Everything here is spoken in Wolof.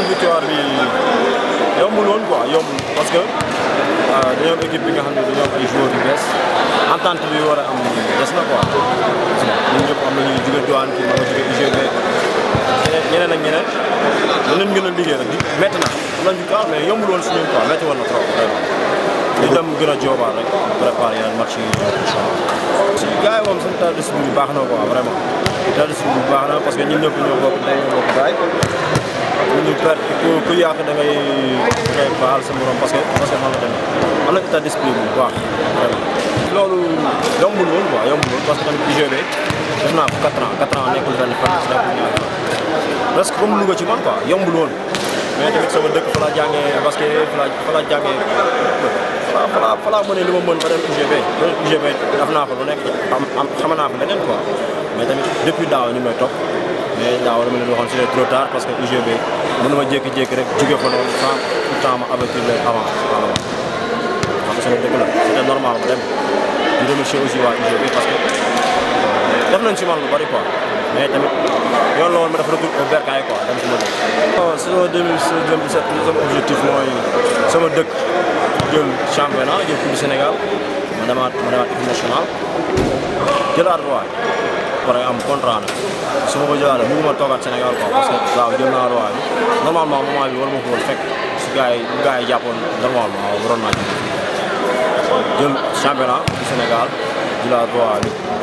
victoire bi yombul woon quoi yombul parce que dañoo am équipe bi nga xam ne dañoo am ay joueurs yu bees entente bi war a am des na quoi ñun ñëpp am na ñuy jóge douane kii ma nga jóge UGB ñeneen ak ñeneen danañ gën a liggéey rek di métti na am nañ victoire mais yombul woon si ñun quoi métti woon na trop vraiment di dem gën a joobaat rek préparer yeneen match yi ñëw incha allah si gars yi moom seen état d'esprit bi baax na quoi vraiment état d'esprit bi baax na parce que ñun ñëpp ñoo bokk day ñoo bokk gaay bu ñu perte ku ku yàq da ngay da ngay baal sa morom parce que parce que noonu la demee am na état d'esprit bu baax vraiment loolu yombul woon quoi yombul woon parce que tamit UGB def naa ko 4 ans 4 ans nekkul benn fan si nekkul ñaari fan presque comme Louga ci man quoi yombul woon mais tamit sama dëkk fa laa jàngee basket fa laa fa laa jàngee fa laa fa laa fa laa mënee li ma mën ba dem UGB ba UGB def naa fa lu nekk am am xam naa fa leneen quoi mais tamit depuis daaw ñu may topp mais daaw dama leen waxoon c'est trop tard parce que UGB mënu ma jékki-jékki rek jóge fa noonu sans pourtant ma avertir leen avant avant xam nga sama dëkk la c'était normal ma dem di remercier aussi waa UGB parce que def nañ si man lu bari quoi mais tamit yoon la woon ma def retour au bercail quoi dem si ma dëkk. bon saison 2016 2017 sama objectif mooy sama dëkk jël championnat jël coupe du Sénégal ma demaat ma demaat équipe nationale jëlaat roi pare am contrat nag su ma ko jëlaatee bëgguma toogaat Sénégal quoi parce que waaw jël naa roi bi normalement moment bi war ma ko woon fekk su gars yi bu gars yi jàppoon normalement waroon naa jël championnat du Sénégal jëlaat roi bi